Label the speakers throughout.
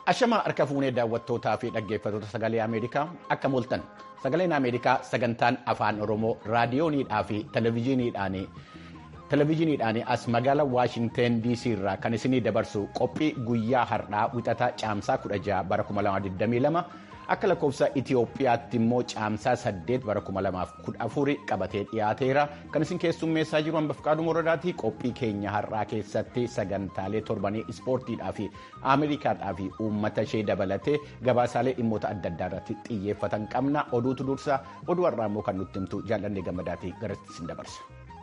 Speaker 1: Ashamaa harka fuunee daawwattootaa fi dhaggeeffattoota sagalee Ameerikaa akka mooltan sagaleen Ameerikaa sagantaan afaan Oromoo raadiyooniidhaa fi televezyiiniidhaan televezyiiniidhaan as magaalaa Waashinteen DC irraa kan isinii dabarsu qophii guyyaa har'aa wixataa caamsaa 16 bara 2022 akka lakkoofsa Itiyoophiyaatti immoo caamsaa 8 bara 2014 qabatee dhiyaateera kan isin keessummeessaa jiru hanbafqaaduu moradaatii qophii keenya har'aa keessatti sagantaalee torbanii ispoortiidhaa fi ameerikaadhaa fi uummata ishee dabalatee gabaasaalee dhimmoota adda addaa irratti xiyyeeffatan qabna oduutu dursa oduu har'aa immoo kan nutti himtu jaalladhee gammadaatii garatti isin dabarsa.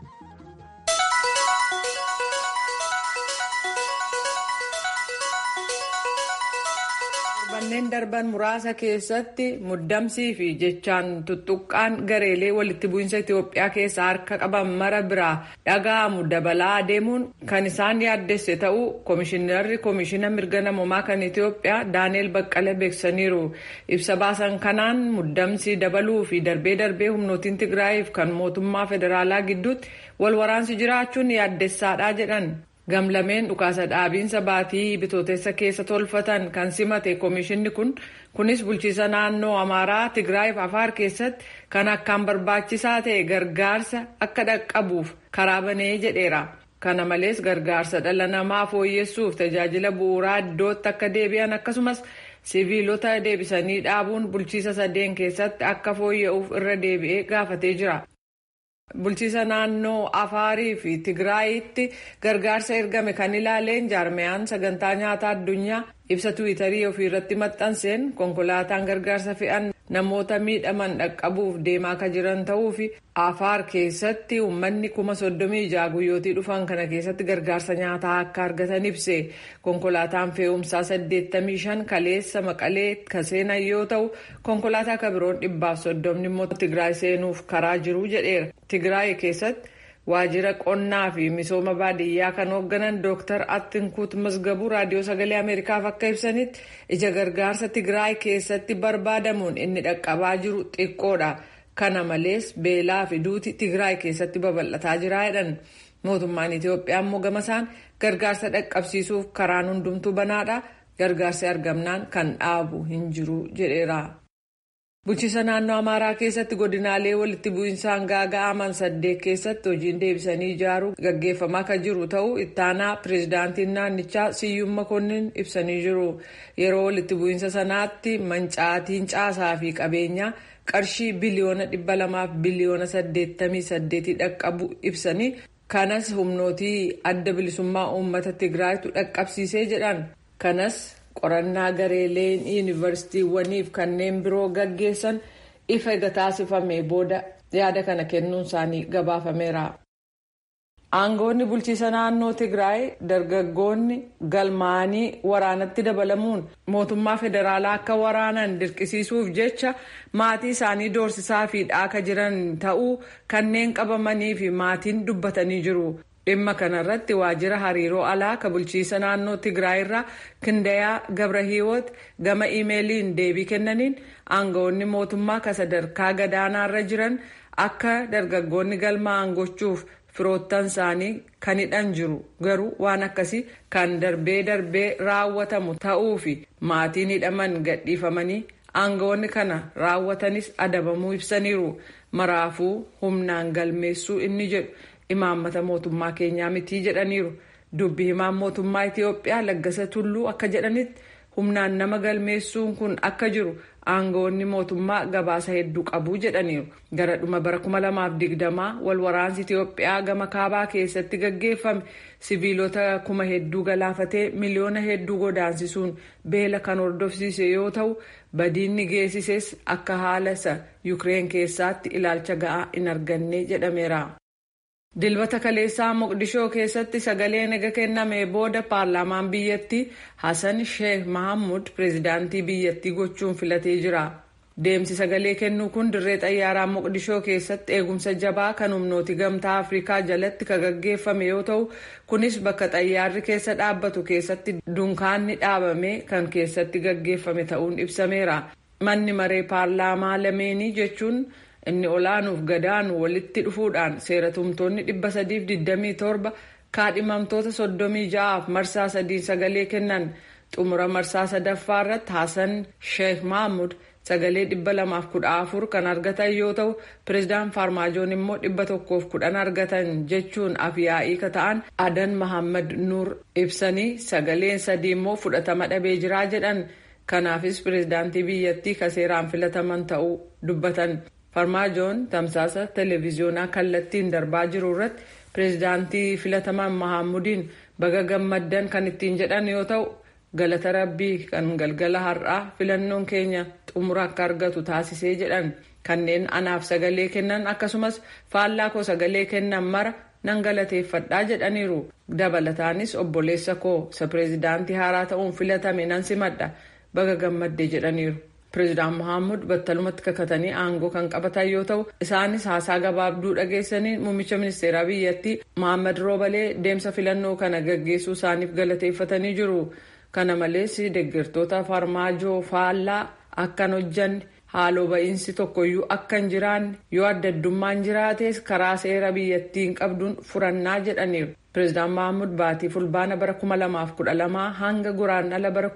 Speaker 2: Torbanneen darban muraasa keessatti muddamsii fi jechaan tuttuqqaan gareelee walitti bu'iinsa Itoophiyaa keessaa harka qaban mara biraa dhaga'amu dabalaa adeemuun kan isaan yaaddesse ta'uu Komishinarri Komishina Mirga Namoomaa kan Itoophiyaa Daaneel Baqqalee beeksisaniiru. Ibsa baasan kanaan muddamsii dabaluu fi darbee darbee humnootiin Tigraayiif kan mootummaa federaalaa gidduutti wal waraansi jiraachuun yaaddessaadha jedhan. Gamlameen dhukaasa dhaabiinsa baatii bitootessa keessa tolfatan kan simate komishinni kun kunis bulchiisa naannoo Amaaraa Tigraayiif Afaar keessatti kan akkaan barbaachisaa ta'e gargaarsa akka dhaqqabuuf karaa banee jedheera. Kana malees gargaarsa dhala namaa fooyyessuuf tajaajila bu'uuraa iddootti akka deebi'an akkasumas siviilota deebisanii dhaabuun bulchiisa sadeen keessatti akka fooyya'uuf irra deebi'ee gaafatee jira. Bulchiisa naannoo Afaarii fi Tigraayitti gargaarsa ergame kan ilaaleen jaarmiyaan sagantaa nyaataa addunyaa ibsa tiwiitarii ofiirratti maxxanseen konkolaataan gargaarsa fe'an namoota miidhaman dhaqqabuuf deemaa akka jiran ta'uu fi Afaar keessatti uummanni kuma soddomii ijaa guyyootii dhufan kana keessatti gargaarsa nyaataa akka argatan ibse konkolaataan fe'umsaa saddeettamii shan kaleessa maqalee kan seenan yoo ta'u konkolaataa kan biroon dhibbaaf soddomni immoo Tigraay seenuuf karaa jiru jedheera. Tigraay keessatti waajjira qonnaa fi misooma baadiyyaa kan hoogganan Dr. Attinkuut Masgabuu raadiyoo sagalee Ameerikaaf akka ibsanitti ija gargaarsa Tigraay keessatti barbaadamuun inni dhaqqabaa jiru xiqqoodha. Kana malees beelaa fi duuti Tigraay keessatti babal'ataa jira jedhan. Mootummaan Itoophiyaa immoo gamasaan gargaarsa dhaqqabsiisuuf karaan hundumtuu banaadha. Gargaarsi argamnaan kan dhaabu hin jiru jedheera. Bulchiisa naannoo Amaaraa keessatti godinaalee walitti bu'insaan gaaga'aman saddeet keessatti hojiin deebisanii ijaaruu gaggeeffamaa kan jiru ta'uu ittaanaa pireezidaantiin naannichaa Siyyuum Makonnin ibsanii jiru. Yeroo walitti bu'insa sanaatti mancaatiin caasaa fi qabeenyaa qarshii biliyoona dhibba lamaaf biliyoona saddeettamii saddeetii dhaqqabu ibsanii kanas humnootii adda bilisummaa uummata Tigraayitu dhaqqabsiisee jedhan. Kanas qorannaa gareeleen yuunivarsiitiiwwaniif kanneen biroo gaggeessan ifa ega taasifame booda yaada kana kennuun isaanii gabaafameera. Aangoonni bulchiisa naannoo Tigraay dargaggoonni galmaanii waraanatti dabalamuun mootummaa federaalaa akka waraanan dirqisiisuuf jecha maatii isaanii doorsisaa fi dhaaka jiran ta'uu kanneen qabamanii fi maatiin dubbatanii jiru. Dhimma kanarratti waajjira hariiroo alaa kan bulchiisa naannoo Tigraay irraa Kindayaa Gabrahiwoot gama iimeeliin deebii kennaniin aangawoonni mootummaa kan sadarkaa gadaanaarra jiran akka dargaggoonni galmaa'an gochuuf firoottan isaanii kan hidhan jiru garuu waan akkasii kan darbee darbee raawwatamu ta'uu fi maatiin hidhaman gadhiifamanii aangawoonni kana raawwatanis adabamuu ibsaniiru maraafuu humnaan galmeessuu inni jedhu. imaammata mootummaa keenyaa mitii jedhaniiru dubbi himaan mootummaa itiyoophiyaa laggasa tulluu akka jedhanitti humnaan nama galmeessuun kun akka jiru aangawoonni mootummaa gabaasa hedduu qabu jedhaniiru gara dhuma bara 2020 wal waraansi itiyoophiyaa gama kaabaa keessatti gaggeeffame siviilota kuma hedduu galaafatee miliyoona hedduu godaansisuun beela kan hordofsiise yoo ta'u badiinni geessises akka haala isa yukireen keessatti ilaalcha ga'aa hin arganne jedhameera. Dilbata kaleessaa Moqdishoo keessatti sagaleen ega kenname booda paarlaamaan biyyattii Hassan Sheikh Mahamud pireezidaantii biyyattii gochuun filatee jira. Deemsi sagalee kennuu kun dirree xayyaaraa Moqdishoo keessatti eegumsa jabaa kan humnooti gamtaa Afrikaa jalatti kan gaggeeffame yoo ta'u kunis bakka xayyaarri keessa dhaabbatu keessatti dunkaanni dhaabame kan keessatti gaggeeffame ta'uun ibsameera. Manni maree paarlaamaa lameenii jechuun. inni olaanuuf gadaanu walitti dhufuudhaan seeratumtoonni 327 kaadhimamtoota 36f marsaa sadiin sagalee kennan xumura marsaa sadaffaa irratti Hassan Sheikh Mahmud sagalee dhibba lamaaf kudha afur kan argatan yoo ta'u pireezidaan Faarmaajoon immoo dhibba tokkoof kudhan argatan jechuun afyaa'ii ka ta'an Adan Mahammad Nuur ibsanii sagaleen sadii immoo fudhatama dhabee jiraa jedhan. Kanaafis pireezidaantii biyyattii ka seeraan filataman ta'uu dubbatan. Farmaajoon tamsaasa televiziyoonaa kallattiin darbaa jiru irratti pireezidaantii filataman Mahammudiin baga gammaddan kan ittiin jedhan yoo ta'u galata rabbii kan galgala har'aa filannoon keenya xumura akka argatu taasisee jedhan kanneen anaaf sagalee kennan akkasumas faallaa koo sagalee kennan mara nan galateeffadhaa jedhaniiru dabalataanis obboleessa koo isa pireezidaantii haaraa ta'uun filatame nan simadha baga gammadde jedhaniiru. Pireezidaan Mohaamud battalumatti kakatanii aangoo kan qabatan yoo ta'u isaanis haasaa gabaabduu dhageessanii muummicha ministeeraa biyyattii Mohaammed Roobalee deemsa filannoo kana gaggeessuu isaaniif galateeffatanii jiru. Kana malees deeggartoota farmaajoo faallaa akkan hojjanne haaloo ba'iinsi tokkoyyuu akka hin jiraanne yoo adda addummaan jiraates karaa seera biyyattiin qabduun furannaa jedhaniiru. Pireezidaan Mahammud baatii fulbaana bara 2012 hanga guraandhala bara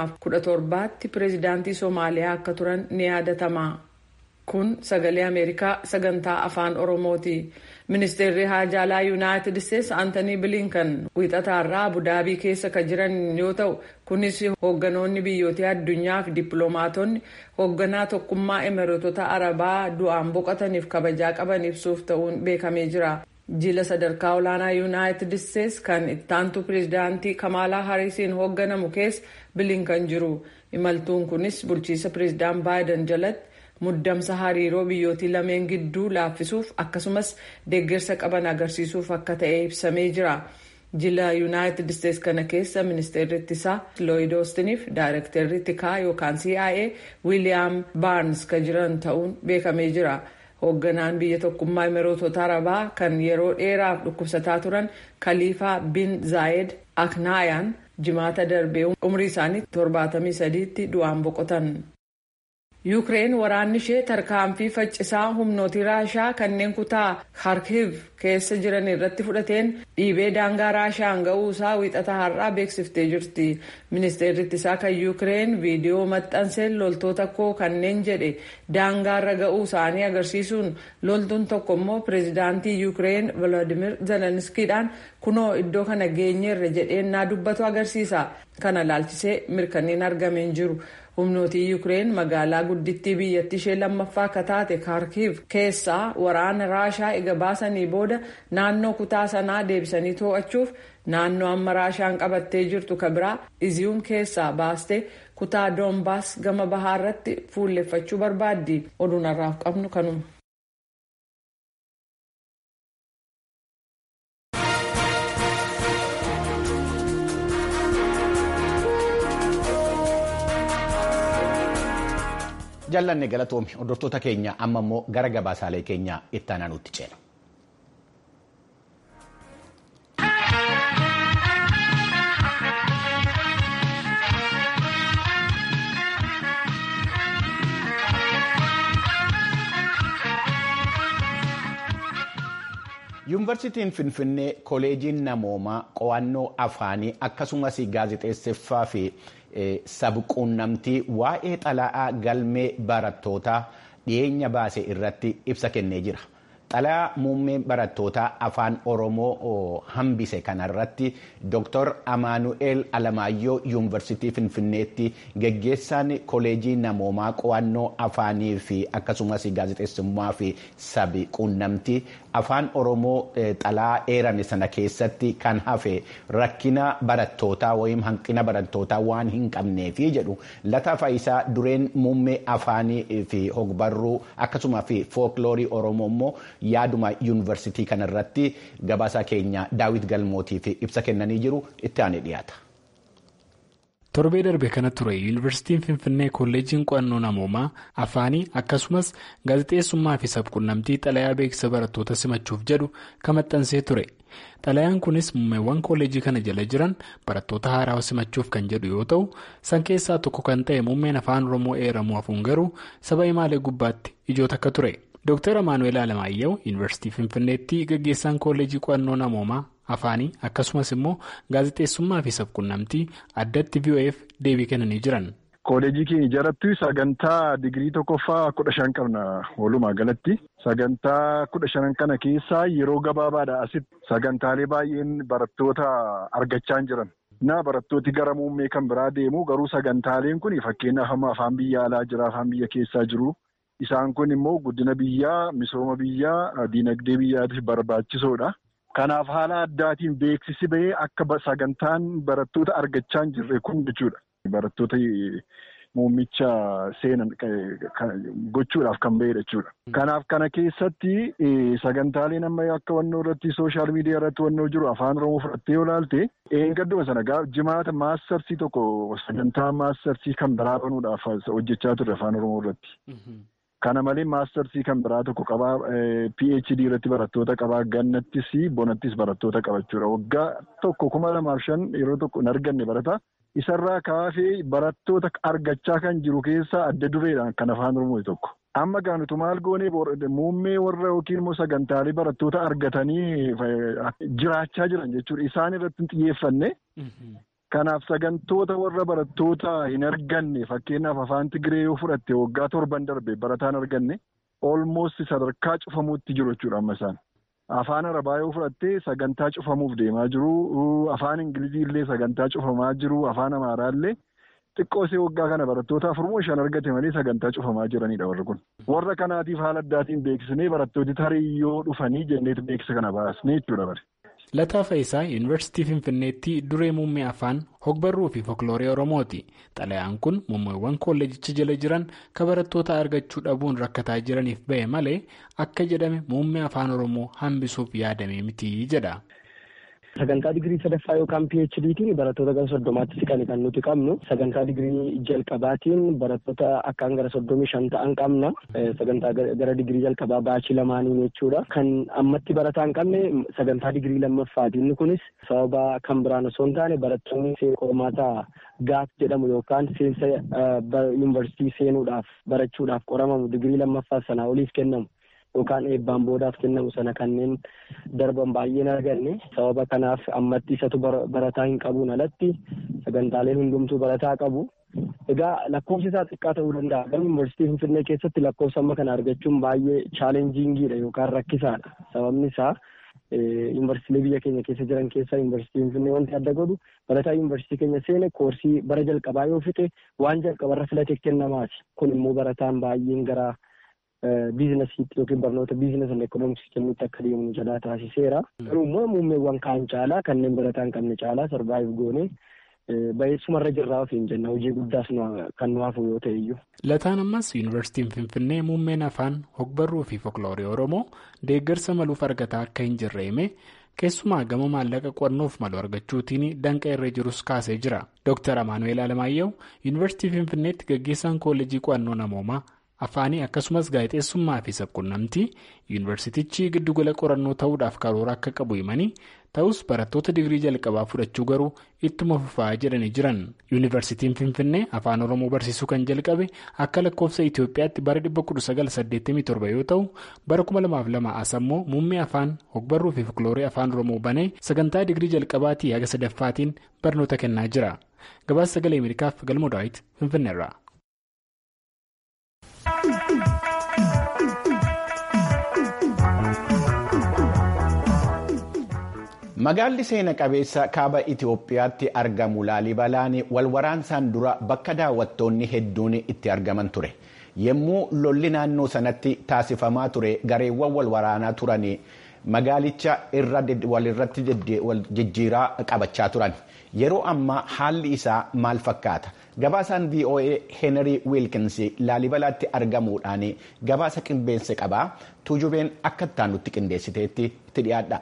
Speaker 2: 2017tti pireezidaantii Somaaliyaa akka turan ni yaadatama. Kun sagalee Ameerikaa sagantaa afaan Oromooti. Ministeerri Haajaalaa Yuunaayitid Isteetsi Aantanii Bilinkan wiixataarraa Abudaabii keessa kan jiran yoo ta'u kunis hoogganoonni biyyoota addunyaa fi dippiloomaatonni hoogganaa tokkummaa Imireetota Arabaa du'aan boqotaniif kabajaa qaban ibsuuf ta'uun beekamee jira. Jila sadarkaa olaanaa Yuunaayitid Isteetsi kan ittaantu pireezidaantii Kamaalaa Hariisiin hoogganamu keessa Bilinkan jiru. Imaltuun kunis bulchiisa pireezidaan Baayiden jalatti muddamsa hariiroo biyyootii lameen gidduu laaffisuuf akkasumas deeggarsa qaban agarsiisuuf akka ta'e ibsamee jira. Jila Yuunaayitid Isteetsi kana keessa ministeerri ittisaa Looyid Oostiniif daayirektarri tikaa yookaan CIA Wiiliyaam Baarns kan jiran ta'uun beekamee jira. hoogganaan biyya tokkummaa imireetota arabaa kan yeroo dheeraaf dhukkubsataa turan kaliifaa bin zaayed aknaayaan jimaata darbee umrii isaanii 73tti du'aan boqotan. yuukireen waraanni ishee tarkaanfii faccisaa humnootii raashaa kanneen kutaa kharkiv keessa jiran irratti fudhateen dhiibee daangaa raashaan ga'uu isaa wiixata har'aa beeksiftee jirti ministeerri ittisaa kan yuukireen viidiyoo maxxanseen loltoota koo kanneen jedhe daangaarra ga'uu isaanii agarsiisuun loltuun tokko immoo pireezidaantii yuukireen volodimir zelenskiidhaan kunoo iddoo kana geenyeerra jedheennaa dubbatu agarsiisa kana laalchisee mirkaniin argameen jiru. humnootii yuukireen magaalaa guddittii biyyattii ishee lammaffaa akka taate kaarkiv keessaa waraana raashaa ega baasanii booda naannoo kutaa sanaa deebisanii to'achuuf naannoo amma raashaan qabattee jirtu ka biraa iziyuum keessaa baastee kutaa doombaas gama bahaa irratti fuulleffachuu barbaaddi oduun har'aaf qabnu kanuma.
Speaker 1: jallanne galatoomi hordoftoota keenya amma immoo gara gabaasaalee keenya itti aanuutti ceena. yuunivarsiitiin finfinnee koleejiin namoomaa qo'annoo afaanii akkasumas gaazexeesseffaa fi sabquunnamtii waa'ee xalayaa galmee barattootaa dhiyeenya baase irratti ibsa kennee jira. Xalayaa muummee barattootaa afaan Oromoo hambise kanarratti Dr. Amaanu'eel Alamaayyoo yuunivarsiitii Finfinneetti geggeessaan koleejii namoomaa qo'annoo afaanii fi akkasumas gaazexeessummaa fi sabi quunnamtii afaan Oromoo xalayaa eerame sana keessatti kan hafe rakkina barattootaa yookiin hanqina barattootaa waan hin qabneefi jedhu lataa faayisaa dureen muummee afaanii fi hogbarruu akkasuma fi fookiloorii Oromoo immoo yaaduma yuunivarsiitii kanarratti gabaasaa keenya daawit galmootiif ibsa kennanii jiru itti aanee dhiyaata.
Speaker 3: torbee darbe kana ture yuunivarsiitiin finfinnee kolleejiin qo'annoo namoomaa afaanii akkasumas gaazexeessummaa fi sabquunnamtii xalayaa beeksisa barattoota simachuuf jedhu kan maxxansee ture xalayaan kunis muummeewwan kolleejii kana jala jiran barattoota haaraa simachuuf kan jedhu yoo ta'u san keessaa tokko kan ta'e muummeen afaan oromoo eeramuu hafuun garuu saba himaalee gubbaatti ijoota akka ture. Dr. Amaanu'eel Alamaayyoo Yuunivarsiitii Finfinneetti gaggeessaan kolleejii qo'annoo namoomaa afaanii akkasumas immoo gaazexeessummaa fi sabquunnamtii addatti VOF deebii kennanii jiran.
Speaker 4: Kooleejii keenya jaratti sagantaa digirii tokkoffaa kudha shan qabna walumaa galatti. Sagantaa kudha shanan kana keessaa yeroo gabaabaadha asitti sagantaalee baay'een barattoota argachaa jiran. Na barattooti gara muummee kan biraa deemu garuu sagantaaleen kun fakkeenyaaf amma afaan biyya alaa jira afaan biyya keessaa jiru. Isaan kun immoo guddina biyyaa misooma biyyaa diinagdee biyyaatiif barbaachisoodha. Kanaaf haala addaatiin beeksisi bahee akka sagantaan barattoota argachaa hin jirre kun jechuudha. Barattoota muummicha seenan gochuudhaaf kan bahedha jechuudha. Kanaaf kana keessatti sagantaaleen amma akka wannoo irratti sooshaal miidiyaa irratti wannoo jiru afaan oromoo fudhattee yoo ilaalte eengadduma sana jimaata maastarsii tokko sagantaa maastarsii kan biraa banuudhaaf hojjechaa turre afaan oromoo irratti. Kana malee maastarsii kan biraa tokko qabaa PHD irratti barattoota qabaa gannattis bonattis barattoota qabachuudha. Waggaa tokko kuma lamaaf shan yeroo tokko hin arganne barata. Isarraa kaafee barattoota argachaa kan jiru keessaa adda dureedhaan kan afaan oromoo tokko. Amma gaanutu maal goonee muummee warra yookiin immoo sagantaalee barattoota argatanii jiraachaa jiran jechuudha. Isaan irratti hin xiyyeeffanne. Kanaaf sagantoota warra barattoota hin arganne fakkeenyaaf afaan Tigiree yoo fudhatte waggaa torban darbe barataan arganne olmoost sadarkaa cufamuutti jiru jechuudha amma isaan. Afaan Arabaa yoo fudhatte sagantaa cufamuuf deemaa jiru. Afaan Ingilizii illee sagantaa cufamaa jiru. Afaan Amaaraa illee xiqqoosee waggaa kana barattoota afurmoo shan argate malee sagantaa cufamaa jiranidha warri kun. Warra kanaatiif haala addaatiin beeksisnee barattooti tarii yoo dhufanii jenneetu beeksisa kana baasnee jechuudha bare.
Speaker 3: Lataa Faayisaa Yuunivarsiitii Finfinneetti duree muummee afaan hogbarruu fi folkloorii Oromooti. Xalayaan kun muummeewwan kolleejicha jala jiran kan barattoota argachuu dhabuun rakkataa jiraniif ba'e malee akka jedhame muummee afaan Oromoo hambisuuf yaadame miti jedha.
Speaker 5: Sagantaa digirii sadaffaa yookaan PHDtiin barattoota gara soddomaatti siqanii kan nuti qabnu. Sagantaa digirii jalqabaatiin barattoota akkaan gara soddomii shan ta'an qabna. Sagantaa gara digirii jalqabaa baachii lamaaniin jechuudha. Kan ammatti barataa hin qabne sagantaa digirii lammaffaatiin kunis sababa kan biraan osoo hin taane barattoonni qormaata gaaf jedhamu yookaan seensa yuunivarsiitii seenuudhaaf barachuudhaaf qoramamu digirii lammaffaa sanaa oliif kennamu. yookaan eebbaan boodaaf kennamu sana kanneen darban baay'een arganne sababa kanaaf ammatti isatu barataa hin qabuun alatti sagantaaleen hundumtuu barataa qabu. Egaa lakkoofsi isaa xiqqaa ta'uu danda'a. Garuu yuunivarsiitii Finfinnee keessatti lakkoofsa amma kana argachuun baay'ee chaalenjiingiidha yookaan rakkisaadha. Sababni isaa yuunivarsiitiilee biyya keenya keessa jiran keessaa yuunivarsiitii Finfinnee wanti adda godhu barataa yuunivarsiitii keenya seene koorsii bara jalqabaa yoo fixe waan jalqabarra filatee kennamaati. Kun immoo barataan baay'een gara biizinasiitti yookiin barnoota biizinas and ekoonoomiksii kennuutti akka deemu jalaa taasiseera. Garuu immoo muummeewwan kaan caalaa kanneen barataa hin qabne caalaa sarvaayiv goone bayeessumarra jirraa ofiin jenna hojii guddaas kan nu hafu yoo ta'e iyyuu.
Speaker 3: Lataan ammas yuunivarsiitiin Finfinnee muummeen afaan hogbarruu fi folkloorii Oromoo deeggarsa maluuf argataa akka hin jirre hime keessumaa gama maallaqa qorannoof malu argachuutiin danqa irra jirus kaasee jira. Dr. Amaanuel Alamaayyoo yuunivarsiitii Finfinneetti gaggeessaan koollejii qo'annoo namoomaa. afaanii akkasumas gaazexeessummaa fi sabquunnamtii yuunivarsiitichi giddugala qorannoo ta'uudhaaf karoora akka qabu himanii ta'us barattoota digirii jalqabaa fudhachuu garuu ittuma fufaa jedhanii jiran yuunivarsiitiin finfinnee afaan oromoo barsiisuu kan jalqabe akka lakkoofsa itiyoophiyaatti bara 1987 yoo ta'u bara 2002 as ammoo muummee afaan hogbarruu fi folkloorii afaan oromoo banee sagantaa digirii jalqabaatii haga sadaffaatiin barnoota kennaa jira gabaasa sagalee ameerikaaf galmoo daawit finfinneerra.
Speaker 1: Magaalli seena qabeessa kaaba Itoophiyaatti argamu Laalibalaan walwaraansaan dura bakka daawwattoonni hedduun itti argaman ture. Yommuu lolli naannoo sanatti taasifamaa ture gareewwan walwaraanaa turan magaalicha walirratti jijjiiraa qabachaa turan. Yeroo ammaa haalli isaa maal fakkaata? Gabaasaan VOA Henry Wilkins Laalibalaatti argamuudhaan gabaasa qindeesse qabaa. Tuujubeen akka itti nutti qindeessiteetti itti dhiyaadha.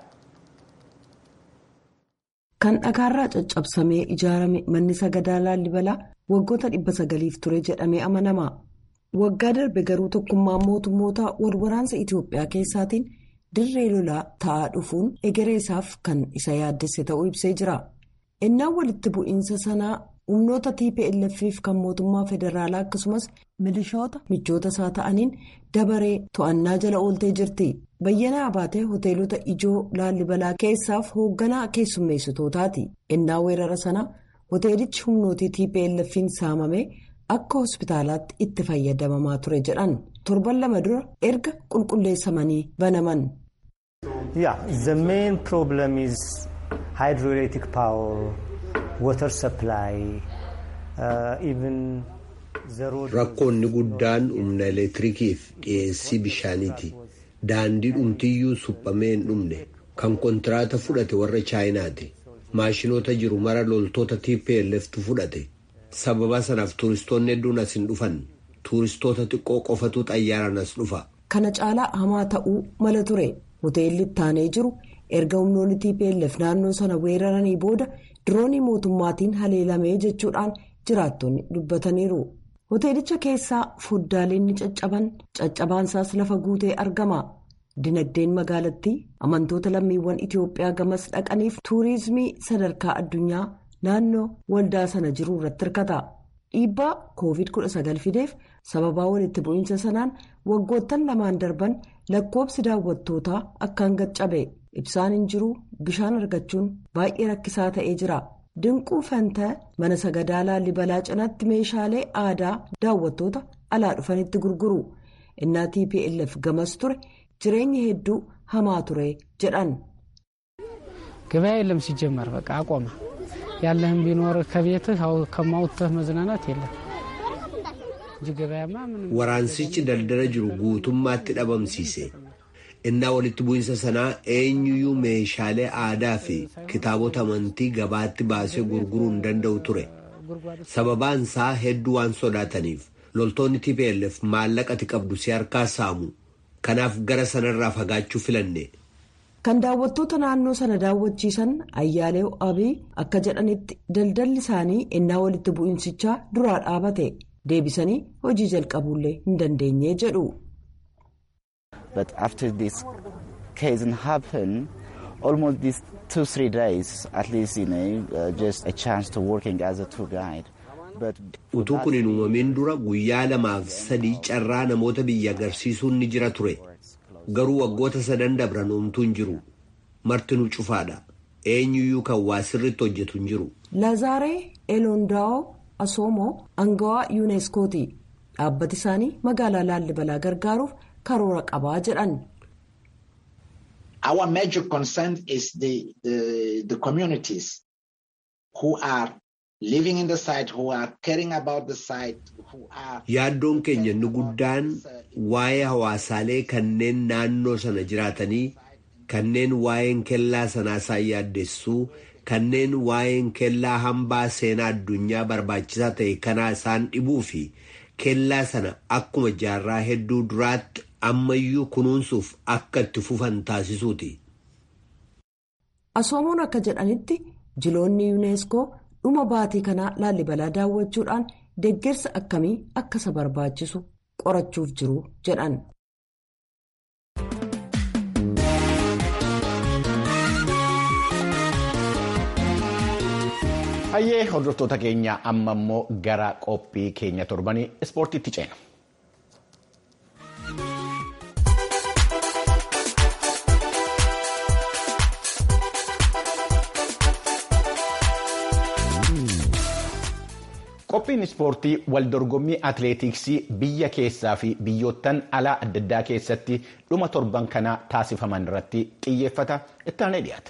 Speaker 6: Kan dhagaarraa caccabsamee ijaarame manni sagadaa Laalibalaa waggoota dhibba sagaliif ture jedhamee amanama. Waggaa darbe garuu tokkummaan mootummoota walwaraansa Itoophiyaa keessaatiin dirree lolaa ta'aa dhufuun egeree isaaf kan isa yaaddesse ta'uu ibsee jira. Innaan walitti bu'iinsa sanaa humnoota tplf kan mootummaa federaalaa akkasumas milishoota michoota isaa ta'aniin dabaree to'annaa jala ooltee jirti bayyanaa abaatee hoteelota ijoo laallibalaa keessaaf hoogganaa keessummeessitootaati innaa weerara sana hoteelichi humnootii tplf'n saamame akka hospitaalaatti itti fayyadamamaa ture jedhan torban lama dura erga qulqulleessamanii banaman.
Speaker 7: Yeah, the main problem is hydroelectric power, water supply, uh, even the road.
Speaker 8: Rakkoonni guddaan humna elektirikiif dhiyeessii bishaaniiti. Daandii dhumtiyyuu suphamee hin dhumne kan kontiraata fudhate warra chaayinaati. Maashinoota jiru mara loltoota TPLFtu fudhate. Sababa sanaaf tuuristoonni hedduun as hin dhufan. Tuuristoota xiqqoo qofatu xayyaaraan as dhufa.
Speaker 6: Kana caalaa hamaa ta'uu mala ture. hoteelli ittaanee jiru erga humnoonni tplf naannoo sana weeraranii booda diroonii mootummaatiin haleelamee jechuudhaan jiraattonni dubbataniiru hoteelicha keessaa foddaaleen ni caccaban caccabaansaas lafa guutee argama dinagdeen magaalattii amantoota lammiiwwan itiyoophiyaa gamas dhaqaniif tuurizimii sadarkaa addunyaa naannoo waldaa sana jiru irratti hirkata dhiibbaa koovid 19 fideef sababaa walitti bu'iinsa sanaan waggoottan lamaan darban lakkoobsi daawwattootaa akkaan gaccabe ibsaan hin jiru bishaan argachuun baay'ee rakkisaa ta'ee jira dinquu fanta mana sagadaa laallibalaa cinaatti meeshaalee aadaa daawwattoota alaa dhufanitti gurguru innaa tplf gamas ture jireenya hedduu hamaa ture jedhan.
Speaker 9: ገበያ የለም ሲጀመር በቃ አቆመ ያለህም ቢኖር ከቤትህ ከማውጥተህ መዝናናት የለም
Speaker 8: Waraansichi daldala jiru guutummaatti dhabamsiise. Innaa walitti bu'iinsa sanaa eenyuyyuu meeshaalee aadaa fi kitaabota amantii gabaatti baasee gurguruu hin danda'u ture. Sababaan isaa hedduu waan sodaataniif loltoonni TPLF maallaqati qabdu si harkaa saamu. Kanaaf gara sanarraa fagaachuu filanne.
Speaker 6: Kan daawwattoota naannoo sana daawwachiisan Ayyaalee Abii akka jedhanitti daldalli isaanii innaa walitti bu'iinsichaa duraa dhaabate. deebisanii hojii jalqabuullee hin dandeenye jedhu.
Speaker 10: But after this case happened, almost these two three days, at least you know, uh, just a chance to working as a tour guide.
Speaker 8: Utuu kun hin uumamin dura guyyaa lamaaf sadii carraa namoota biyya agarsiisuun ni jira ture. Garuu waggoota sadan dabran homtuu hin jiru. Martinuu cufaadha. Eenyuyyuu kan waa sirriitti hojjetu hin jiru.
Speaker 6: Lazaaree Elondaa'oo Asoomoo angawaa yuuneskooti dhaabbati isaanii magaalaa laallibalaa gargaaruuf karoora qabaa jedhan.
Speaker 11: Our major concern is the, the, the communities who are living in the site, who are caring about the site, who are.
Speaker 8: Yaaddoon keenya inni guddaan waa'ee hawaasaalee kanneen naannoo sana jiraatanii kanneen waa'een kellaa sanaa isaan yaaddessuu kanneen waa'een kellaa hambaa seenaa addunyaa barbaachisaa ta'e kanaa isaan dhibuu fi kellaa sana akkuma jaarraa hedduu duraatti ammayyuu kunuunsuuf akka itti fufan taasisuuti.
Speaker 6: Asoomoon akka jedhanitti jiloonni yuuneeskoo dhuma baatii kanaa laallibalaa daawwachuudhaan deeggarsa akkamii akka isa barbaachisu qorachuuf jiru jedhan.
Speaker 1: Hayyee hordoftoota keenya amma immoo gara qophii keenya torbanii ispoortiitti ceena. Qophiin ispoortii waldorgommii atileetiksii biyya keessaa fi biyyoottan alaa adda addaa keessatti dhuma torban kanaa taasifaman irratti xiyyeeffata ittaanee dhiyaata.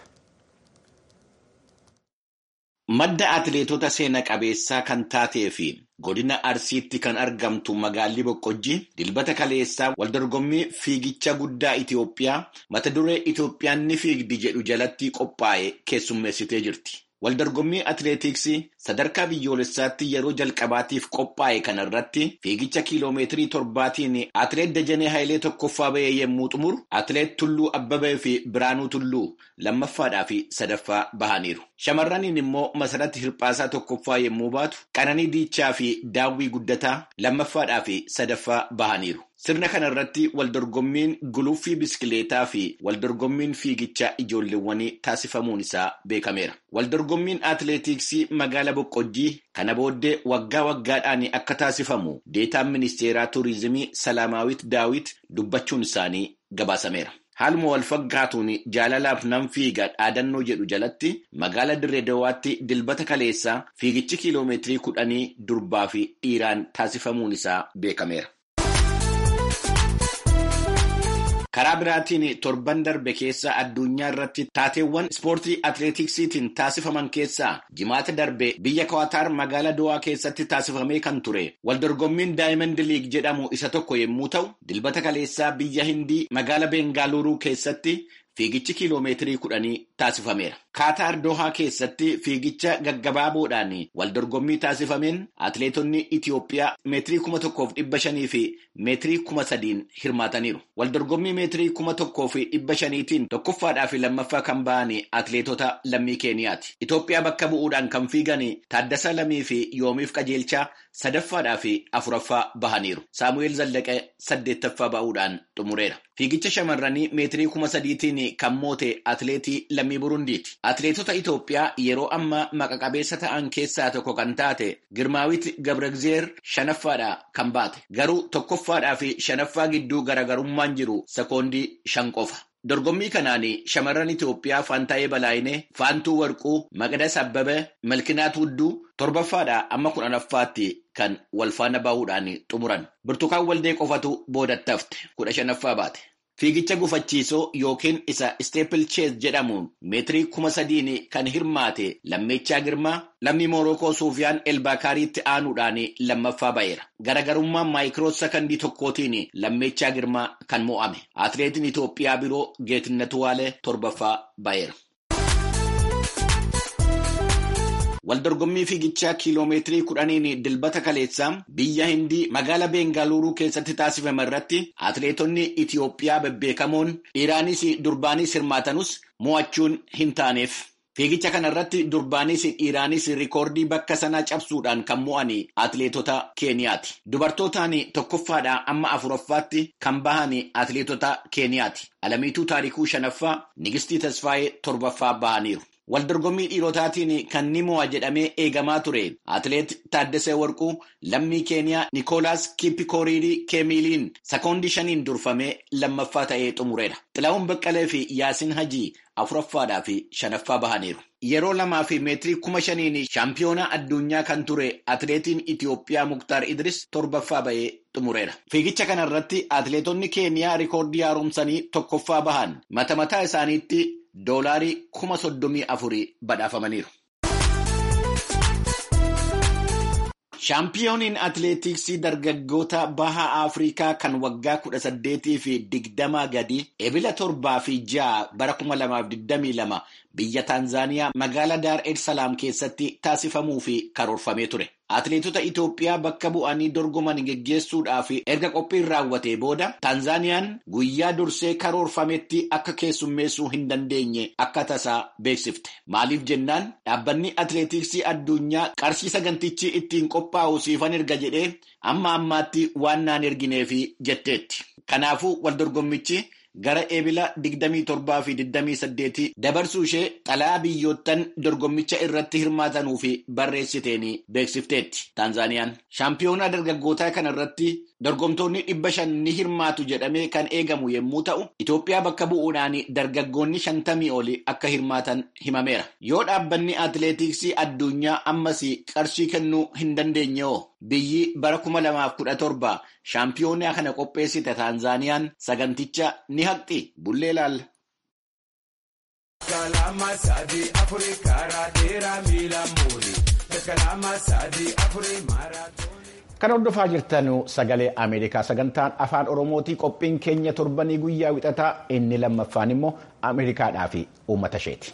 Speaker 12: Madda atileetota seena qabeessaa kan taatee fi godina Arsiitti kan argamtu magaalli Boqqojjii dilbata kaleessaa waldorgommii fiigicha guddaa Itoophiyaa mata duree Itoophiyaan ni fiigdi jedhu jalatti qophaa'e keessummeessitee jirti. Waldorgommii atileetiksii sadarkaa biyyoolessaatti yeroo jalqabaatiif qophaa'e kana irratti fiigicha kiiloomeetirii torbaatiin atileet Dajanee Hayilee tokkoffaa ba'ee yommuu xumuru atileet Tulluu Abbabee fi Biraanuu Tulluu lammaffadhaa fi sadaffaa bahaniiru. Shamarraniin immoo Masaratti Hirphaasaa tokkoffaa yommuu baatu Qananii Diichaa fi Daawwii Guddataa lammaffadhaa fi sadaffaa bahaniiru. Sirna kana irratti waldorgommiin guluffii biskileetaa fi waldorgommiin fiigichaa ijoolleewwanii taasifamuun isaa beekameera. Waldorgommiin atileetiksii magaala boqqojjii kana booddee waggaa waggaadhaan akka taasifamu deetaan ministeeraa tuurizimii Salaamaawit Daawit dubbachuun isaanii gabaasameera. Haaluma wal fakkaatuun jaalalaaf nan fiiga dhaadannoo jedhu jalatti magaala Dirree Dawaatti dilbata kaleessaa fiigichi kiiloomeetirii kudhanii durbaa fi dhiiraan taasifamuun isaa beekameera. Karaa biraatiin torban darbe keessa addunyaa irratti taateewwan ispoortii atileetiksiitiin taasifaman keessaa jimaata darbe biyya Kawaataar magaalaa Dowaa keessatti taasifamee kan ture waldorgommiin Daayimand Liig jedhamu isa tokko yommuu ta'u dilbata kaleessaa biyya Hindii magaalaa Beengaaluuruu keessatti fiigichi kiiloomeetirii kudhanii taasifameera. Kaataar Dohaa keessatti fiigicha gaggabaaboodhaan waldorgommii taasifameen atileetonni Itiyoophiyaa meetirii kuma tokkoof dhibba shanii fi meetirii kuma sadiin hirmaataniiru. Waldorgommii meetirii kuma tokkoo fi dhibba shaniitiin tokkoffaadhaa fi lammaffaa kan ba'an atileetota lammii Keeniyaati. Itoophiyaa bakka bu'uudhaan kan fiigan Taaddasa Lamii fi Yoomiif Qajeelchaa sadaffaadhaa fi afuraffaa bahaniiru. Saamu'eel Zallaqee saddeettaffaa ba'uudhaan xumureera. Fiigicha shamarranii meetirii kuma sadiitiin kan moote atileetii lammii Burundiiti. Atileetota Itoophiyaa yeroo ammaa maqa qabeessa ta'an keessaa tokko kan taate Girmaawit Gabreegzeer shanaffaadhaa kan baate. Garuu tokkoffaadhaa fi shanaffaa gidduu garaagarummaan jiru sekoondii shan qofa. Dorgommii kanaan shamarran Itoophiyaa Faantaayee Balaayinee, Faantuu Warquu, Maqdas Abbabee, Malkinaat Wudduu torbaffaadhaa amma kudhanaffaatti kan wal faana bahuudhaan xumuran. Burtukaan Waldee qofatu boodatti hafte kudha shanaffaa baate. Fiigicha gufachiisoo yookiin isa Steeple Chase jedhamuun meetirii kuma sadiin kan hirmaate Lammeechaa Girmaa lammii Moorokoo Suufiyaan Elbaakaariitti aanuudhaan lammaffaa ba'eera. Garagarummaan maayikiroo sakandii tokkootiin Lammeechaa Girmaa kan mo'ame. Atileetiin Itoophiyaa biroo Geetinnat Waalee torbaffaa ba'eera. Waldorgommii fiigichaa kiiloomeetirii kudhaniin dilbata kaleessaa biyya Hindii magaalaa Beengaaluuruu keessatti taasifame irratti atileetonni Itiyoophiyaa bebbeekamoon dhiiraanis durbaanis hirmaatanus mo'achuun hin taaneef. Fiigicha kana irratti durbaanis dhiiraanis rikoordii bakka sanaa cabsuudhaan kan mo'an atileetota Keeniyaati. Dubartootaan tokkoffaadhaa amma afuraffaatti kan bahan atileetota Keeniyaati. Alamiituu Taarikuu shanaffaa, Nigistii Tasfaayee torbaffaa bahaniiru. Waldorgommii dhiirotaatiin kan ni mo'a jedhamee eegamaa ture. Atileet Taaddasee Warquu lammii Keeniyaa Nikoolaas Kippikooriirii Keemiliin sekoondii shaniin durfamee lammaffaa ta'ee xumureera. Xilahuun Baqqalee fi Yaasiin Hajii afuraffaadhaa fi shanaffaa bahaniiru. Yeroo lamaa fi meetirii kuma shaniin shaampiyoonaa addunyaa kan ture atileetiin Itiyoophiyaa Muktaar Idris torbaffaa bahee xumureera. Fiigicha kana irratti atileetonni Keeniyaa rikoordii haaromsanii tokkoffaa bahan mata mataa isaaniitti doolaarii kuma soddomii afurii badhaafamaniiru. Shaampiyooniin atileetiksii dargaggoota baha Afrikaa kan waggaa kudha saddeetii fi digdamaa gadi ebila torbaa fi ja'a bara kuma lamaaf digdamii lama biyya Taanzaaniyaa magaalaa Daar es Salaam keessatti taasifamuu fi karoorfamee ture. Atileetota Itoophiyaa bakka bu'anii dorgoman geggeessuudhaaf erga qophiin raawwatee booda Taanzaaniyaan guyyaa dursee karoorfametti akka keessummeessuu hin dandeenye akka tasaa beeksifte. Maaliif jennaan dhaabbanni atileetiksii addunyaa qarshii sagantichi ittiin qophaa'u siifan erga jedhee amma ammaatti waan naan ergineefi jetteetti. Kanaafuu waldorgommichi gara ebila 27 fi 28 dabarsuu ishee xalayaa biyyoottan dorgommicha irratti hirmaatanuu fi barreessiteen beeksifteetti Taanzaaniyaan. Shaampiyoonaa dargaggootaa kana irratti dorgomtoonni dhibba shan ni hirmaatu jedhamee kan eegamu yommuu ta'u, Itoophiyaa bakka bu'uudhaan dargaggoonni shantamii oli akka hirmaatan himameera. Yoo dhaabbanni atileetiksii addunyaa ammas qarshii kennuu hin dandeenye hoo biyyi bara 2017 shaampiyoonaa kana qopheessite Taanzaaniyaan saganticha ni haqxi bullee laalla.
Speaker 1: Kan hordofaa jirtan sagalee Ameerikaa sagantaan afaan Oromootii qophiin keenya torbanii guyyaa wixataa inni lammaffaan immoo Ameerikaadhaa fi uummata isheeti.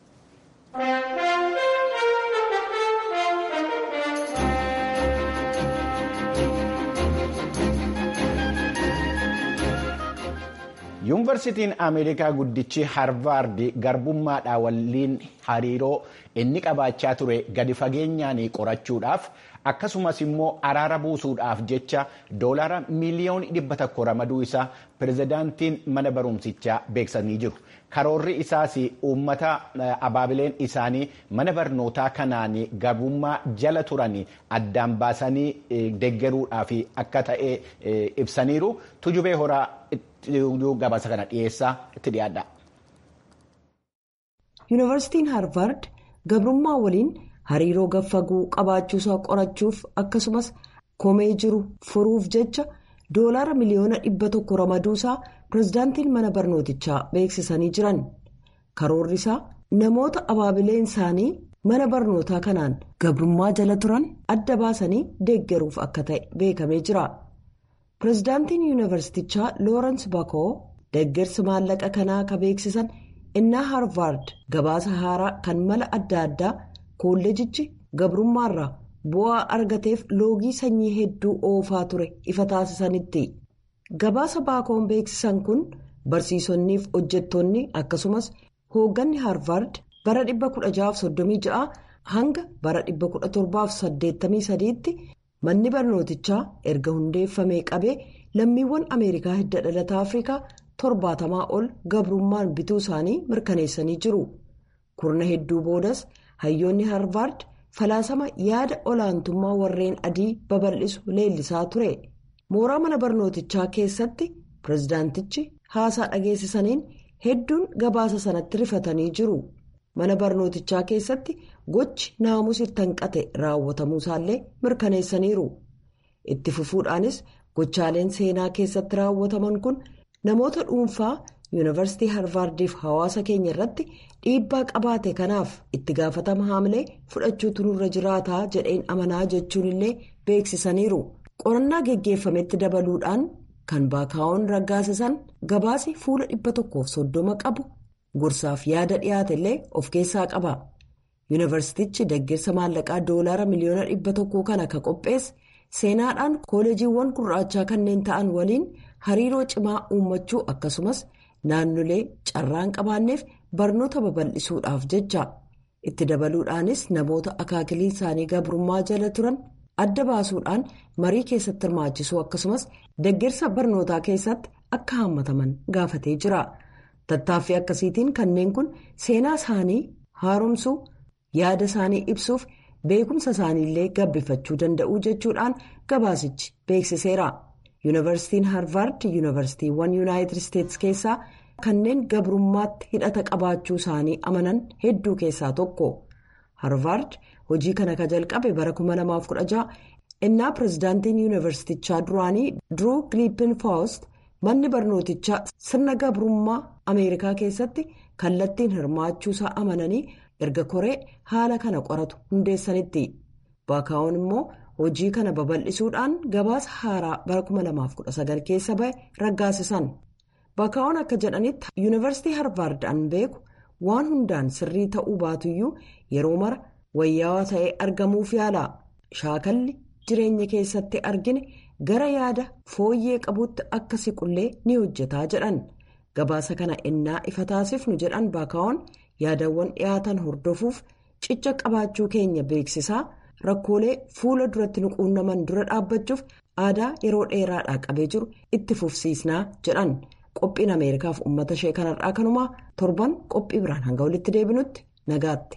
Speaker 1: yuunivarsiitiin ameerikaa guddichi harvaard garbummaadhaa waliin hariiroo inni qabaachaa ture gadi fageenyaan qorachuudhaaf akkasumas immoo araara buusuudhaaf jecha doolaara miiliyoonii dhibba tokko ramaduu isaa pirezidaantiin mana barumsichaa beeksisanii jiru. Karoorri isaas uummata abaabileen isaanii mana barnootaa kanaan gabummaa jala turan addaan baasanii deeggaruudhaaf akka ta'e ibsaniiru. Tujubee horaa gabaasa kana dhiyeessaa itti dhiyaadha.
Speaker 6: Yuunivarsiitiin Haarvard gabrummaa waliin hariiroo gaffaguu qabaachuusaa qorachuuf akkasumas komee jiru furuuf jecha doolaara miliyoona dhibba tokko ramaduusaa pirezidaantiin mana barnootichaa beeksisanii jiran. Karoorri isaa namoota abaabileen isaanii mana barnootaa kanaan gabrummaa jala turan adda baasanii deeggaruuf akka ta'e beekamee jira. Pirezidaantiin yuunivarsiitichaa Loorensi Bakoo deeggarsi maallaqa kanaa ka beeksisan. innaa haarvaard gabaasa haaraa kan mala adda addaa kolleejichi gabrummaarraa bu'aa argateef loogii sanyii hedduu oofaa ture ifa taasisanitti gabaasa baakoon beeksisan kun barsiisonniif hojjettoonni akkasumas hoogganni haarvaard bara 1636 hanga bara 1783 tti manni barnootichaa erga hundeeffamee qabee lammiiwwan ameerikaa hidda dhalata afrikaa. torbaatamaa ol gabrummaan bituu isaanii mirkaneessanii jiru kurna hedduu boodas hayyoonni haarvaard falaasama yaada olaantummaa warreen adii babal'isu leellisaa ture mooraa mana barnootichaa keessatti pirezidaantichi haasaa dhageessisaniin hedduun gabaasa sanatti rifatanii jiru mana barnootichaa keessatti gochi naamusi tanqate raawwatamuusaallee mirkaneessaniiru itti fufuudhaanis gochaaleen seenaa keessatti raawwataman kun. namoota dhuunfaa yuunivarsiitii haarvaardiif hawaasa keenya irratti dhiibbaa qabaate kanaaf itti gaafatama haamlee fudhachuutu nurra jiraataa jedheen amanaa jechuun illee beeksisaniiru qorannaa geggeeffametti dabaluudhaan kan baakaa'oon raggaasisan gabaasi fuula dhibba tokkoof soddoma qabu gorsaaf yaada dhiyaate illee of keessaa qaba yuunivarsiitichi deeggarsa maallaqaa doolaara miliyoona dhibba tokkoo kana ka qopheesse seenaadhaan kooleejiiwwan gurraachaa kanneen ta'an waliin. hariiroo cimaa uummachuu akkasumas naannolee carraan qabaanneef barnoota babal'isuudhaaf jecha itti dabaluudhaanis namoota akaakilii isaanii gabrummaa jala turan adda baasuudhaan marii keessatti hirmaachisuu akkasumas deeggarsa barnootaa keessatti akka hammataman gaafatee jira tattaaffii akkasiitiin kanneen kun seenaa isaanii haaromsuu yaada isaanii ibsuuf beekumsa isaaniillee gabbifachuu danda'u jechuudhaan gabaasichi beeksiseera. yuunivarsiitiin haarvaard yuunivarsiitiiwwan yuunaayitid isteetsi keessaa kanneen gabrummaatti hidhata qabaachuu isaanii amanan hedduu keessaa tokko haarvaard hojii kana ka jalqabe bara 2016 innaa pirezidaantiin yuunivarsiitichaa duraanii duruu giliipin faawust manni barnootichaa sirna gabrummaa ameerikaa keessatti kallattiin hirmaachuusaa amananii erga koree haala kana qoratu hundeessanitti baakaa'oon immoo. hojii kana babal'isuudhaan gabaasa haaraa bara 2019 keessa bahe raggaasisan baakaa'oon akka jedhanitti yuunivarsiitii haarvaard an beeku waan hundaan sirrii ta'uu baatuyyuu yeroo mara wayyaawaa ta'ee argamuuf yaala shaakalli jireenya keessatti argine gara yaada fooyyee qabuutti akka siqullee ni hojjetaa jedhan gabaasa kana innaa ifa taasifnu jedhan baakaa'oon yaadawwan dhiyaatan hordofuuf cicha qabaachuu keenya beeksisaa. rakkoolee fuula duratti nu quunnaman dura dhaabbachuuf aadaa yeroo dheeraadhaa qabee jiru itti fufsiisnaa jedhan qophiin ameerikaaf uummata ishee kanarraa kanumaa torban qophii biraan hanga walitti deebinutti nagaatti.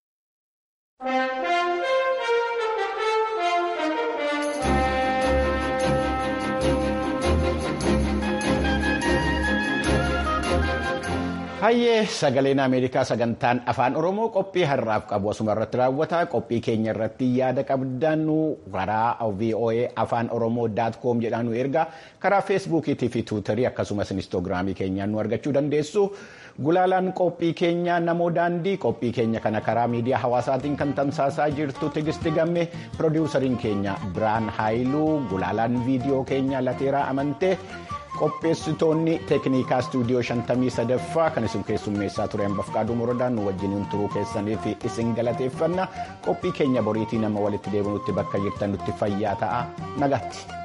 Speaker 1: Hayyee sagaleen Ameerikaa sagantaan afaan Oromoo qophii har'aaf qabu asuma irratti raawwata. Qophii keenya irratti yaada qabdan karaa VOA afaan Oromoo daat koom jedhaan nu erga karaa feesbuukiitii fi tiwiitarii akkasumas inistoogiraamii keenyaan nu argachuu dandeessu. Gulaalaan qophii keenya namoo daandii qophii keenya kana karaa miidiyaa hawaasaatiin kan tamsaasaa jirtu tigisti gamme piroodiwusariin keenya Biraan Haayiluu gulaalaan viidiyoo keenya lateeraa amantee. qopheessitoonni teeknikaa istuudiyoo 53ffaa kan isin keessummeessaa ture hambafqaaduu morodaan nu wajjiniin turuu keessaniif isin galateeffanna qophii keenya boriitii nama walitti deebinutti bakka jirtan nutti fayyaa ta'a nagaatti.